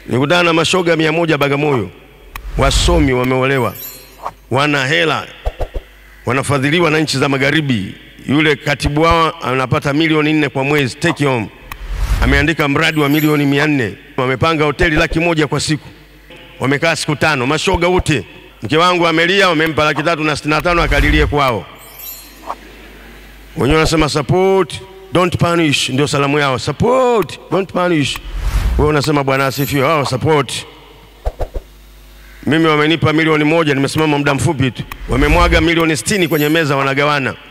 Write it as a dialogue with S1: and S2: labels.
S1: Nikutana na mashoga mia moja Bagamoyo, wasomi, wameolewa, wana hela, wanafadhiliwa na nchi za magharibi. Yule katibu wao anapata milioni nne kwa mwezi take home, ameandika mradi wa milioni mia nne wamepanga hoteli laki moja kwa siku, wamekaa siku tano, mashoga wote. Mke wangu amelia, wamempa laki tatu na sitini na tano akalilie kwao. Wenyewe wanasema support don't punish, ndio salamu yao, support don't punish. Wewe unasema bwana asifiwe, wao support. Mimi wamenipa milioni moja, nimesimama muda mfupi tu, wamemwaga milioni sitini kwenye meza, wanagawana.